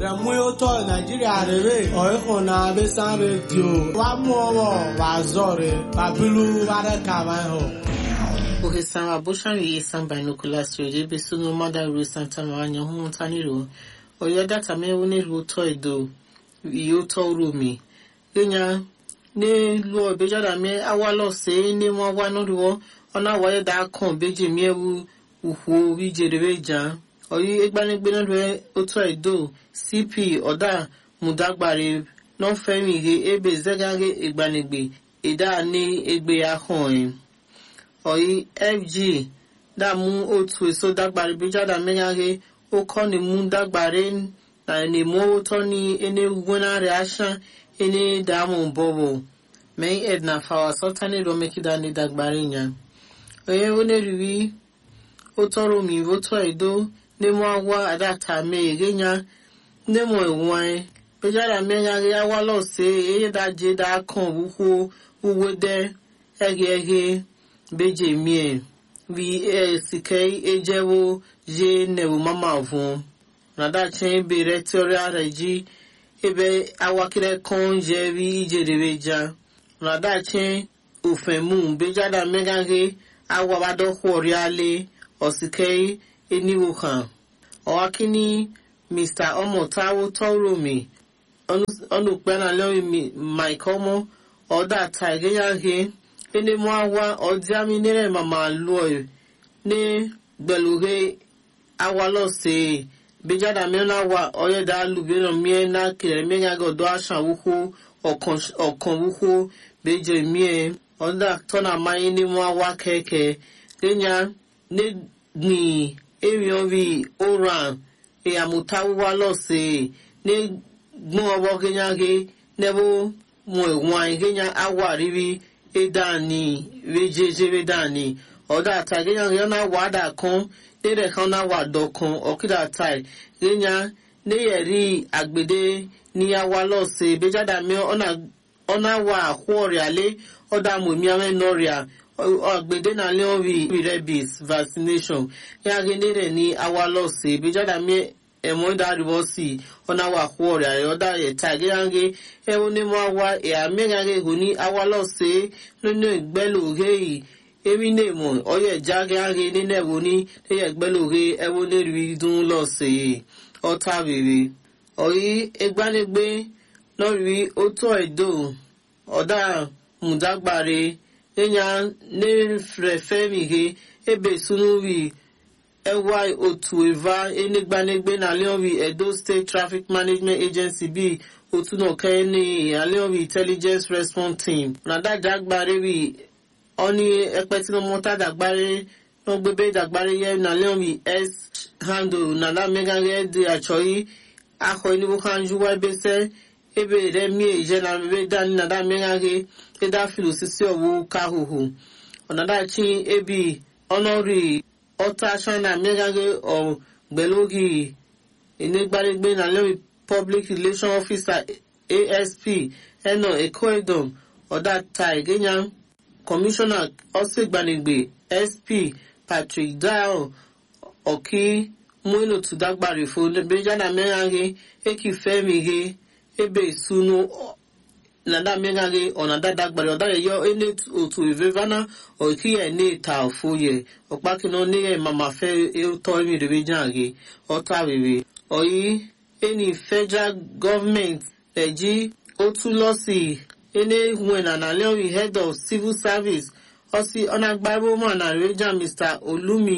Remuyoto Nigeria rere oihuna besan radio wa muowo wa zore babilu ware kawaiho. Ohesan Aboshari Esan Binoculars Radio Besunu Mada Ru Santa Maranya Humuntaniro Oyo data mewu n'elu ụtọ edo ihe ụtọ rumi Genya n'elu ọbejada me awalọ se ne mo wa n'oruwo ọna waye da kan beji mi ewu uhu ijere ja oyi egbanigbe n'elu ụtọ edo CP ọda mudagbare n'ofemi ihe ebe zegage egbanigbe ịda ni egbe ahụ oyi fg dàmú otu èso dágbàrí bíjádà mẹ́yàgé ó kọ́ ni mú dágbàrí na ni mú owó tọ́ ní ẹni gbóná rẹ̀ aṣán ẹni dàmú bọ̀bọ̀ mẹ́yìn ẹ̀dùnà fàwà sọ́tà ní ìrọ̀mẹ́kídà ní dágbàrí yẹn. oye ó ní rí ó tọrọ mi ó tọ́ ẹ̀dó ní mú àwa àdàtà mẹ́yẹ̀gẹ́ yẹn ní mú ẹ̀wọ̀n ẹ̀ bíjádà mẹ́yàgé àwa lọ sí ẹ̀yẹ́ dájẹ́ dá kàn wúwo wúwo dẹ́ ẹ̀gẹ́gẹ́ beje mie vi e sikei ejewo je nebu mama vun nada chen bere teori ara ji ebe awakire kon je vi ijerebe ja nada chen ofemu bejada megage awabado hwori ale osikei eniwo kan ọwakini mr ọmọtawo tọromi ọnùpẹ́nà lórí mike ọmọ ọ̀dà tàgéyàgé ene mo awa ọdíámi nírẹ̀ màmá lọ ẹ̀ ní gbẹ̀lúre awalọ̀ sí i bíjádà mìíràn wà ọ̀yẹ̀dà lùbẹ́rẹ̀ mìíràn náà kìlẹ̀ mìíràn gọ̀dọ̀ àṣà wúkú ọ̀kan wúkú bẹ́jẹ̀ mìíràn ọ̀dà tọ́nà máyé ní mo awa kẹ̀kẹ́ lẹ́yìn ní gbìn èèyàn bí oran ìyàmùtá wúwá lọ sí i ní gbọ́n ọwọ́ gẹ́nyàgé nẹ́bó mo ìwọ̀n gẹ́nyà awà rírí edani vejeje vedani ọdọ àtàgéyàn yẹn náà wà dà kan nílẹ̀ kan náà wà dọ̀kan ọ̀kídà táì gẹ́nyà níyẹ̀rí àgbèdè níyàwó lọ́sẹ̀ ìbéjádà mi ọ̀nà wà àkúọ̀rẹ̀ alẹ́ ọ̀dà mọ̀mí àwọn ẹ̀nọ́rìà àgbèdè náà lé wọn rí rabies vaccination yàgé nílẹ̀ ní àwa lọ́sẹ̀ ìbéjádà mi ẹ̀mọ́ ìdárìbọ̀ sí ọ̀nà wà àkúọ̀rẹ̀ alẹ́ ọ̀dà ẹ̀ta gẹ́gẹ́ ẹ̀wọ̀n ní mo wá ẹ̀yà mẹ́gàgẹ́ ìhò ní awalọ́sẹ̀ nínú ìgbẹ́lòhe yìí èmi ní ìmọ̀ ọyẹ̀ jágẹ́gẹ́ nínú ẹ̀wọ̀n ní ẹ̀yẹ ìgbẹ́lòhe ẹ̀wọ̀n ní rí dún lọ́sẹ̀ ọ̀tá rèrè ọ̀yí egbanigbe lọ́rí ótó ẹ̀dọ́ ọ̀dà mùdágbàre ẹ̀yà nírẹ̀fẹ́mìhe ebe sunuri ẹwà otu ìva enigbanigbe na leonri edo state traffic management agency bíi otunoke ní ìyàlẹ́ọ̀rì intelligence response team nàdàjà gbàre rí ọ́ní ẹpẹ́ tí wọ́n mọ́tà dàgbàre wọ́n gbébé dàgbàre yẹ nàlẹ́ọ̀rì s handle nàdà mẹ́gàgẹ́ di àchọ́yí akọ ìníwó kanjú wá ẹbẹ́sẹ́ ebe rẹ̀ mí èjẹ́ nà bẹ́ẹ̀ dání nàdà mẹ́gàgẹ́ ẹ̀dá fìlò sísẹ́ ọ̀wọ́ káhùhù ọ̀nàdà tí ebi ọ̀nọ́rì ọ̀tá ṣáná mẹ́gàgẹ́ ọ̀gbẹ́lógì ìnígbàrégbé nàlẹ́ọ̀rì public relation officer asp ẹnà ecoedom ọ̀dà tai gẹ́nyà commissioner ọ̀sẹ̀gbanigbe sp patrick dial ọ̀kí múlò tùdágbàrè fún bẹ́jàdà mẹ́rànge èkì fẹ́mi he ebe ìsúnú nàdà mẹ́rànge ọ̀nàdà dàgbàrè ọ̀dà yẹyọ ẹni òtù ìvẹ́vánà ọ̀kí ẹ̀ ní ìta òfòyẹ ọ̀pákiná ní ẹ̀ màmá fẹ́ tọ́ ẹ̀mí rẹ̀ bẹ́jànge ọ̀tá rere ọ̀yí any federal government ẹ̀jí ó tún lọ sí ẹni wẹ̀nà nàlẹ́rì head of civil service ọsí ọ̀nàgbàrúmọ̀ nàrẹ́jà mr olumi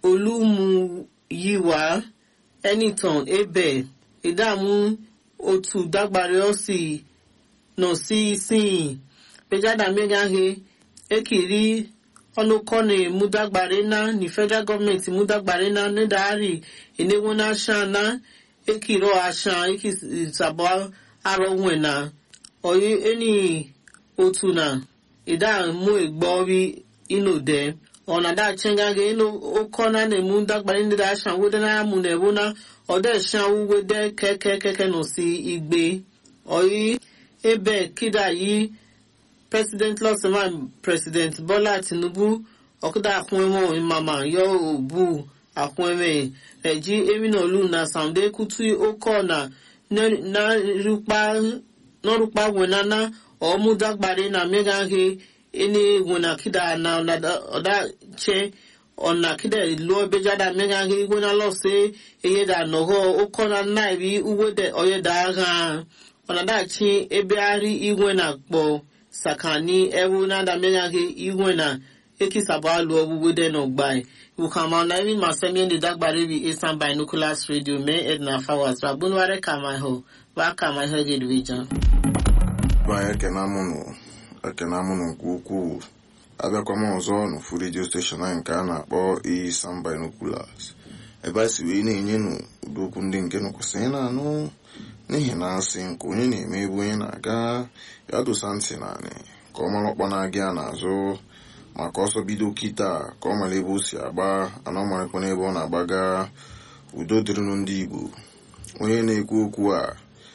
olúmuyíwá ẹnìtàn ebe ìdààmú otu dágbàrẹ ọsí nà sí sìn pẹjáda mẹgàhe ekiri ọnùkọ́ni múdàgbàrẹ náà ní federal government múdàgbàrẹ náà nídàárì ìnáwó náà ṣáà náà ekiro ashan eki sabo aro nwena oyi eni otu na ida mu egbori ino de ona da chenga ge ino oko na ne mu dagbari ndi da ashan wede na mu ne bu na ode shan wu wede keke keke no si igbe oyi ebe kida yi president lọsọman president bola tinubu ọkụda akwụnwemo mama yo obu akwụnweme eji emina olu na sande kutu oko na n'ọrụkpa wenana ọmụdagbari na megaghị ene wena kida na ọdache ọ̀nà kídẹ̀ lọ bẹjáda mẹ́gàgé ìgbóná lọ́sẹ̀ eyéda nọ̀họ́ ụkọ na nnairi uwede oyeda agha ọ̀nà dachi ebe ari igwe na kpọ sakani ewu nada mẹ́gàgé igwe na ekisaba alụ ọgbụgbede na ọgbai wukama na iri masemi ndị dagbari bi isan binoculars radio mee edna fawas babunware kamaiho ba kamaiho jedivija ba ekena mụnụ ekena mụnụ nke ukwuu abịakwa m ọzọ n'ofu redio steshọn anyị nke a na-akpọ iyi sam binoculars ebe a si wee na-enye nụ ụdokwu ndị nke nụkwụsị ị na-anụ n'ihi na asị nke onye na-eme ebe onye na-aga ya dosa ntị naanị ka ọ mara ọkpa na-aga ya n'azụ maka ọsọ bido kịta ka ọ mara ebe o si agba ana ọ marakwa n'ebe ọ na-agbaga udo dịrịnụ ndị igbo onye na-ekwu okwu a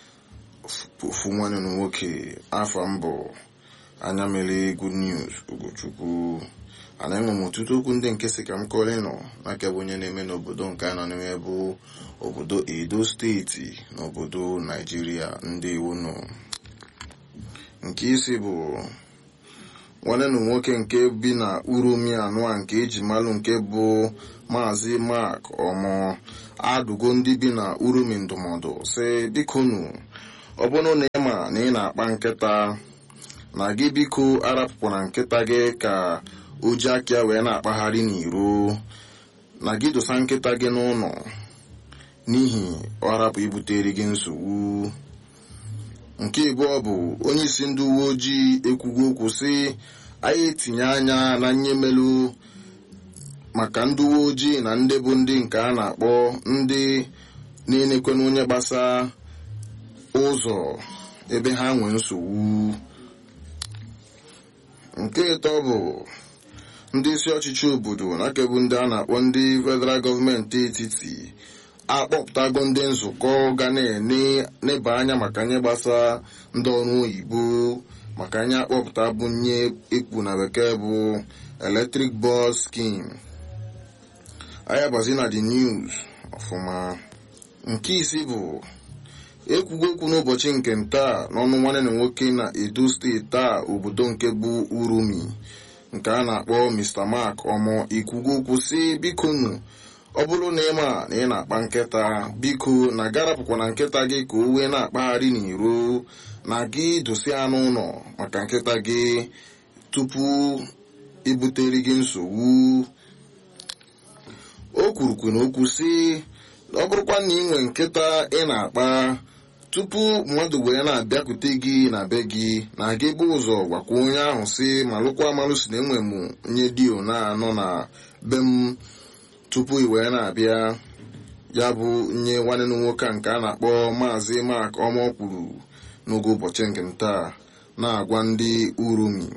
ofu nwanne na nwoke afa mbụ anya mere good news ugochukwu ana enwe m ọtụtụ okwu ndị nke si ka m kọrọ ịnọ n'aka bụ onye na-eme n'obodo nke a nọ n'ime bụ obodo edo steeti na obodo naijiria ndị iwu nọ nke isi bụ nwanne na nwoke nke bi na uromi anụa nke eji malụ nke bụ maazị mark ọmụ adụgo ndị bi na uromi ndụmọdụ si biko nu ọ bụrụ na ị ma na ị na-akpa nkịta na gị biko arapụkwara nkịta gị ka o ji aka wee na-akpagharị n'iro na gị dosa nkịta gị n'ụlọ n'ihi ọ rapụ ibutere gị nsogbu nke ịbụọ bụ onye isi ndị uwe ojii ekwugo okwu sị anyị etinye anya na nyemelu maka ndị uwe ojii na ndị bụ ndị nke a na-akpọ ndị na-enekwana onye gbasa ụzọ ebe ha nwee nsogbu nke ịtọ bụ ndị isi ọchịchị obodo na kebu ndị a na-akpọ ndị federal gọọmenti etiti akpọpụtago ndị nzukọ ga na-eneba anya maka nye gbasa ndị ọrụ oyibo maka nye akpọpụta bụ nye ekpu na bekee bụ electric bus scheme ayabazi na the news ọfụma nke isi bụ ekwugo okwu n'ụbọchị nke ntaa n'ọnụ nwanne na nwoke na edo steeti taa obodo nke bụ urumi nke a na-akpọ mr mark ọmụ ikwugo okwu si biko nu ọ bụrụ na ịma na ị na-akpa nkịta biko na garapụkwa na nkịta gị ka o wee na-akpagharị n'iro na gị dosi anụ ụlọ maka nkịta gị tupu ibutere gị nsogbu o kwurukwu na okwu si ọ bụrụkwa na ị nwee nkịta ị na-akpa tupu mmadụ wee na-abịakwute gị na be gị na gị bụ ụzọ gwakwa onye ahụ si malụkwa amalụ si na enwe m nye dio na-anọ na be m tupu ị wee na-abịa ya bụ nye nwanne m nwoke a nke a na-akpọ maazị mak ọma kwuru n'oge ụbọchị nke ntaa na-agwa ndị urumi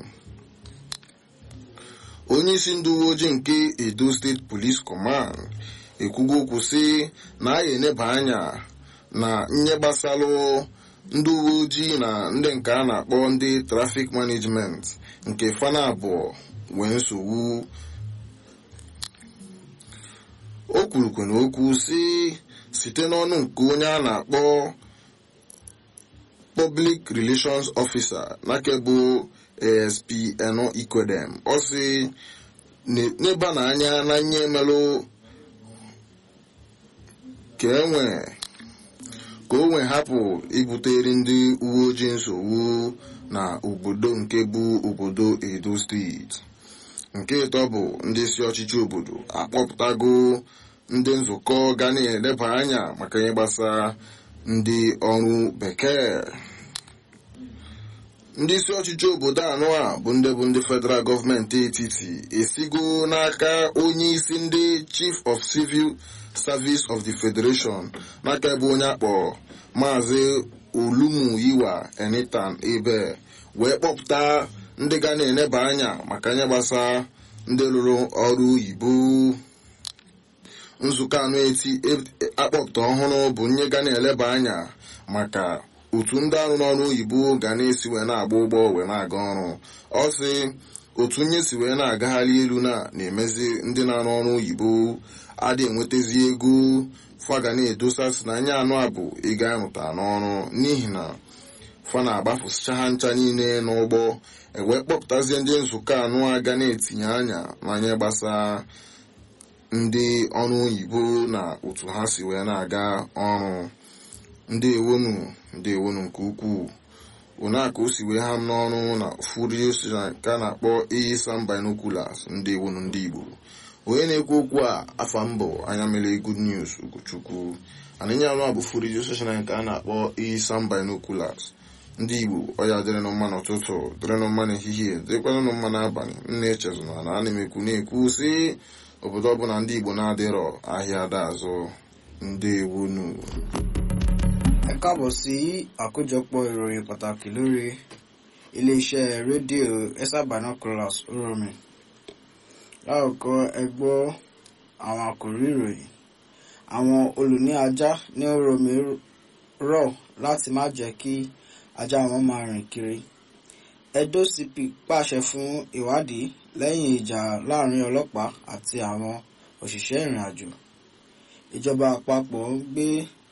onye isi ndị uwe ojii nke edo steeti police command ekwugo okwu si na a ga-eneba anya na nye gbasalụ ndị uwe ojii na ndị nke a na-akpọ ndị trafik management nke fana abụọ wee nsogbu o kwurukwu na okwu si site n'ọnụ nke onye a na-akpọ public relations officer nakebụ asp eno ikwedem ọ si n'ebe na anya na nye emelụ ka enwe ka o nwee hapụ ibutere ndị uwe ojii nsogbu na obodo nke bụ obodo edo steeti nke ịtọ bụ ndị isi ọchịchị obodo akpọpụtago ndị nzukọ ga na-eleba anya maka ihe gbasara ndị ọrụ bekee ndị isi ọchịchị obodo anọ a bụ ndị bụ ndị federal gọọmenti etiti esigo n'aka onye isi ndị chief of civil service of the federation n'aka ebe onye akpọ maazị olumuyiwa enitan ebe wee kpọpụta ndị ga na-eneba anya maka nye gbasa ndị lụrụ ọrụ oyibo nzukọ anụ eti akpọpụta ọhụrụ bụ nye ga na-eleba anya maka otu ndị arụ n'ọrụ oyibo ga na-esi wee na-agba ụgbọ wee na-aga ọrụ ọ sị otu nye si wee na-agagharị elu na na-emezi ndị na-arụ ọrụ oyibo adị enwetazi ego fa ga na-edosasị na anya anụ a bụ ịga ịmụta n'ọrụ n'ihi na fa na-agbafụsịcha ha ncha niile n'ụgbọ ewee kpọpụtazie ndị nzukọ anụ a ga na-etinye anya n'anya gbasara ndị ọrụ oyibo na otu ha si wee na-aga ọrụ ndị ewonu ndị ewonu nke ukwuu ụna ka o si wee ha m n'ọrụ na ofu redio station nke a na-akpọ Isam Binoculars ndị ewonu ndị Igbo onye na-ekwu okwu a afa mbụ anya mere good news Ugochukwu anịnya anụ a bụ fu redio station nke a na-akpọ Isam Binoculars ndị Igbo ọya dịrịnụ mma n'ụtụtụ dịrịnụ mma n'ehihie dịkwanụ mma n'abalị nna echezona na ana m ekwu na-ekwu si obodo ọbụla ndị Igbo na-adịrọ ahịa ada azụ ndị ewonu ẹ káàbọ̀ sí àkójọpọ̀ ìròyìn pàtàkì lórí iléeṣẹ́ rédíò esa binoculars oromi láòkọ́ ẹ gbọ́ àwọn àkòrí ìròyìn àwọn olùní ajá ní oromi rọ̀ láti má jẹ́ kí ajá wọn máa rìn kiri edo cp pàṣẹ fún ìwádìí lẹ́yìn ìjà láàrin ọlọ́pàá àti àwọn òṣìṣẹ́ ìrìn àjò ìjọba àpapọ̀ ń gbé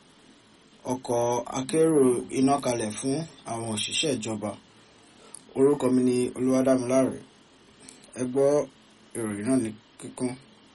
ọkọ̀ akérò iná kalẹ̀ fún àwọn òṣìṣẹ́ ìjọba orúkọ mi ni olúwadámiláre ẹ gbọ́ ìròyìn náà ní kíkún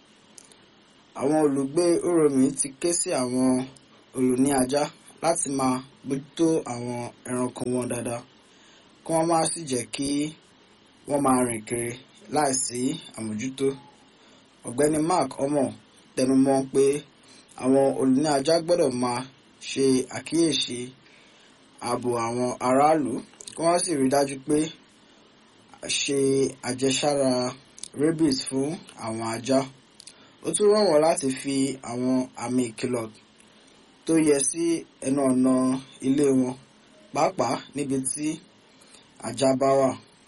àwọn olùgbé oromi ti ké sí àwọn olùní ajá láti máa bójútó àwọn ẹranko wọn dáadáa kí wọ́n má sì jẹ́ kí wọ́n máa rìn kiri láìsí àmójútó ọ̀gbẹ́ni mark omo tẹnumọ́ pé àwọn olùní ajá gbọ́dọ̀ máa ṣe àkíyèsí ààbò àwọn aráàlú kí wọ́n sì rí dájú pé ṣe àjẹsára rabies fún àwọn ajá ó tún rọ̀ wọ́n láti fi àwọn àmì ìkìlọ̀ tó yẹ sí ẹnu ọ̀nà ilé wọn pàápàá níbi tí ajá bá wà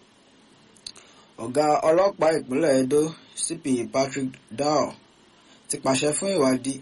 ọ̀gá ọlọ́pàá ìpínlẹ̀ edo cp patrick dow ti pàṣẹ fún ìwádìí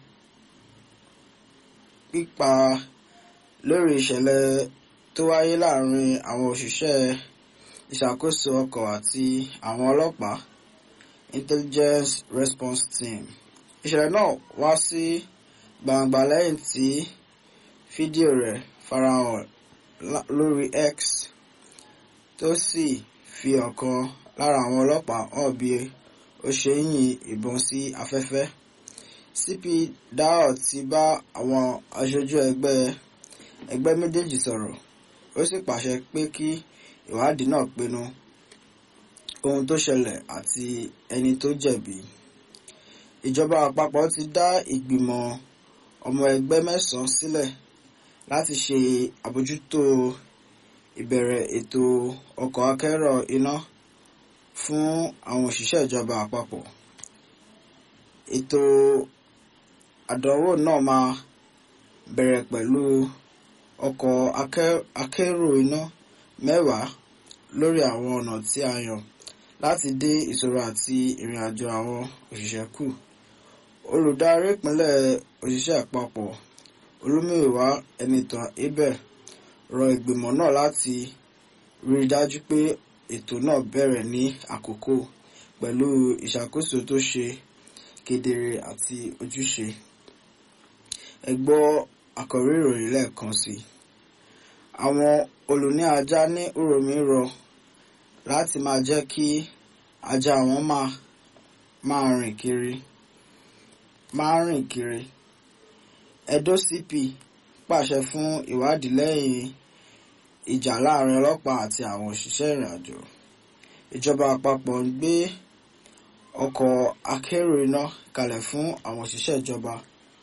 pípa lórí ìṣẹ̀lẹ̀ tó wáyé láàrin àwọn òṣìṣẹ́ ìṣàkóso ọkọ̀ àti àwọn ọlọ́pàá intelligence response team. ìṣẹ̀lẹ̀ náà wá sí gbangba lẹ́yìn tí fídíò rẹ̀ farahàn lórí x tó sì fi ọ̀kan lára àwọn ọlọ́pàá hàn bí ó ṣe ń yin ìbọn sí afẹ́fẹ́ cp dao ti bá àwọn aṣojú ẹgbẹ́ ẹgbẹ́ méjèèjì sọ̀rọ̀ ó sì pàṣẹ pé kí ìwádìí náà pinnu ohun tó ṣẹlẹ̀ àti ẹni tó jẹ̀bi ìjọba àpapọ̀ ti dá ìgbìmọ̀ ọmọ ẹgbẹ́ mẹ́sàn-án sílẹ̀ láti ṣe àbójútó ìbẹ̀rẹ̀ ètò ọkọ̀ akẹ́rọ iná fún àwọn òṣìṣẹ́ ìjọba àpapọ̀ ètò àdánwò náà máa bẹ̀rẹ̀ pẹ̀lú ọkọ̀ akérò iná mẹ́wàá lórí àwọn ọ̀nà tí a yàn láti dé ìṣòro àti ìrìn àjò àwọn òṣìṣẹ́ kù. olùdarí ìpínlẹ̀ òṣìṣẹ́ àpapọ̀ olúmíwá ẹnìtàn abel rọ ìgbìmọ̀ náà láti rí i dájú pé ètò náà bẹ̀rẹ̀ ní àkókò pẹ̀lú ìṣàkóso tó ṣe kedere àti ojúṣe ẹ gbọ́ àkọ́rí ìròyìn lẹ́ẹ̀kan sí i àwọn olùní ajá ní uromi rọ láti máa jẹ́ kí ajá wọn máa máa rìn kiri máa rìn kiri edo cp pàṣẹ fún ìwádìí lẹ́yìn ìjà láàrin ọlọ́pàá àti àwọn òṣìṣẹ́ ìrìnàjò ìjọba àpapọ̀ ń gbé ọkọ̀ akérò iná kalẹ̀ fún àwọn òṣìṣẹ́ ìjọba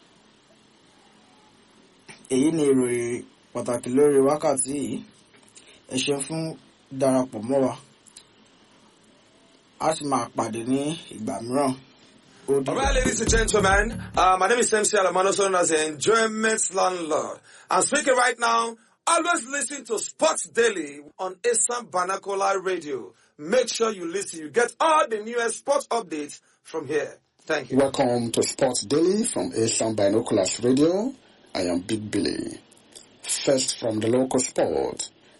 èyí ni ìròyìn pàtàkì lórí wákàtí yìí ẹ ṣe fún darapọ̀ mọ́ wa a sì máa pàdé ní ìgbà mìíràn. All right, ladies and gentlemen, uh, my name is MC Alamano, known as the Enjoyment Landlord. I'm speaking right now. Always listen to Sports Daily on Assam Banakola Radio. Make sure you listen. You get all the newest sports updates from here. Thank you. Welcome to Sports Daily from Asian Binoculars Radio. I am Big Billy. First from the local sport.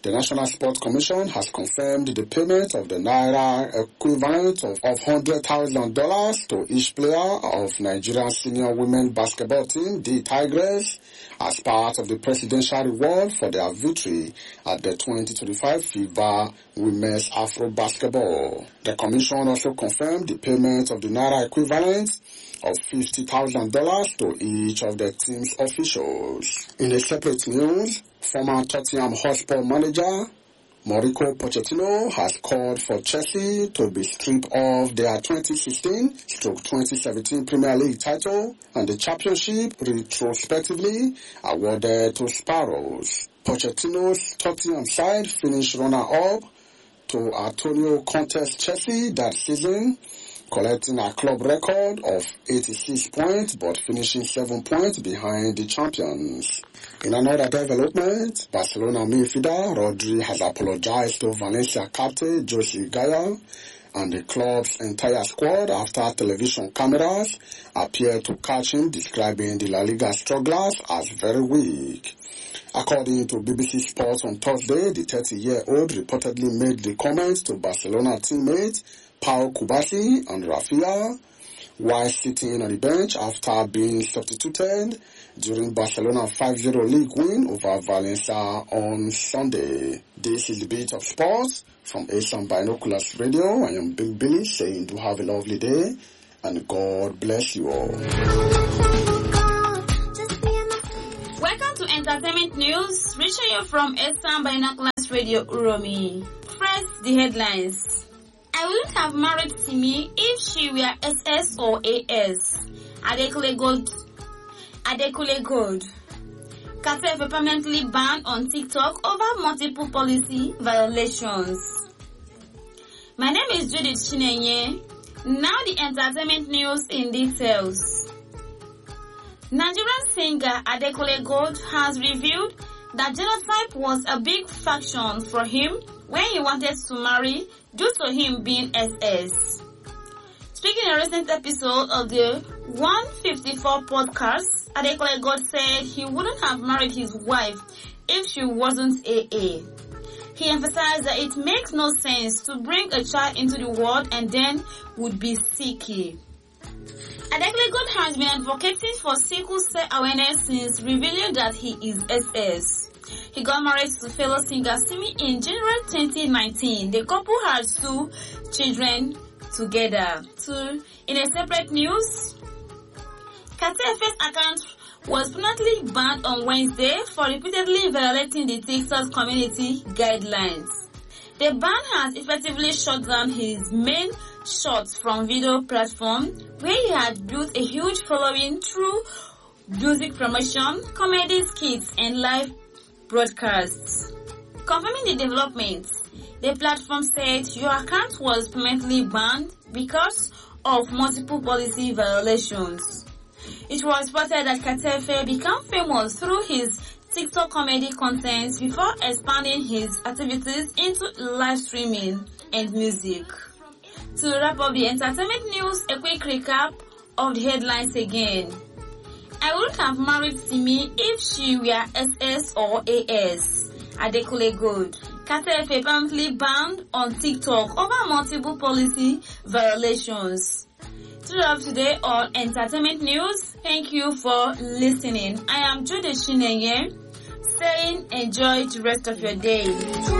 The National Sports Commission has confirmed the payment of the Naira equivalent of, of $100,000 to each player of Nigerian senior women basketball team, the Tigers, as part of the presidential reward for their victory at the 2025 FIBA Women's Afro Basketball. The Commission also confirmed the payment of the Naira equivalent of $50,000 to each of the team's officials. In a separate news, former Tottenham Hotspur manager Mauricio Pochettino has called for Chelsea to be stripped of their 2016-2017 Premier League title and the championship retrospectively awarded to Sparrows. Pochettino's Tottenham side finished runner-up to Antonio Conte's Chelsea that season collecting a club record of 86 points but finishing 7 points behind the champions. In another development, Barcelona midfielder Rodri has apologized to Valencia captain Jose Gaya and the club's entire squad after television cameras appeared to catch him describing the La Liga strugglers as very weak. According to BBC Sports on Thursday, the 30-year-old reportedly made the comments to Barcelona teammates Pau Kubasi and Rafinha while sitting on the bench after being substituted during Barcelona 5-0 league win over Valencia on Sunday. This is the beat of sports from Asian Binoculars Radio. I am Bill Billy saying do have a lovely day and God bless you all. Welcome to Entertainment News, reaching you from Eastern Binoculars Radio Uromi. First, the headlines. I wouldn't have married Simi if she were SS or AS. Adekule Gold. Adekule Gold. Cartel permanently banned on TikTok over multiple policy violations. My name is Judith Chinenye. Now the entertainment news in details. Nigerian singer Adekule Gold has revealed that genotype was a big faction for him when he wanted to marry due to him being SS. Speaking in a recent episode of the 154 podcast, Adekule God said he wouldn't have married his wife if she wasn't AA. He emphasized that it makes no sense to bring a child into the world and then would be sicky. Adekule God has been advocating for sickle cell awareness since revealing that he is SS. He got married to fellow singer Simi in January 2019. The couple had two children together. Two, in a separate news, Kate's account was permanently banned on Wednesday for repeatedly violating the TikTok community guidelines. The ban has effectively shut down his main shots from video platform where he had built a huge following through music promotion, comedy skits, and live broadcasts. Confirming the developments, the platform said your account was permanently banned because of multiple policy violations. It was reported that Katefe became famous through his TikTok comedy content before expanding his activities into live streaming and music. To wrap up the entertainment news, a quick recap of the headlines again. I wouldn't have married Simi if she were SS or AS. Adekule Gold. Katefe apparently banned on TikTok over multiple policy violations. To wrap today on entertainment news, thank you for listening. I am Jude Shinenye saying enjoy the rest of your day.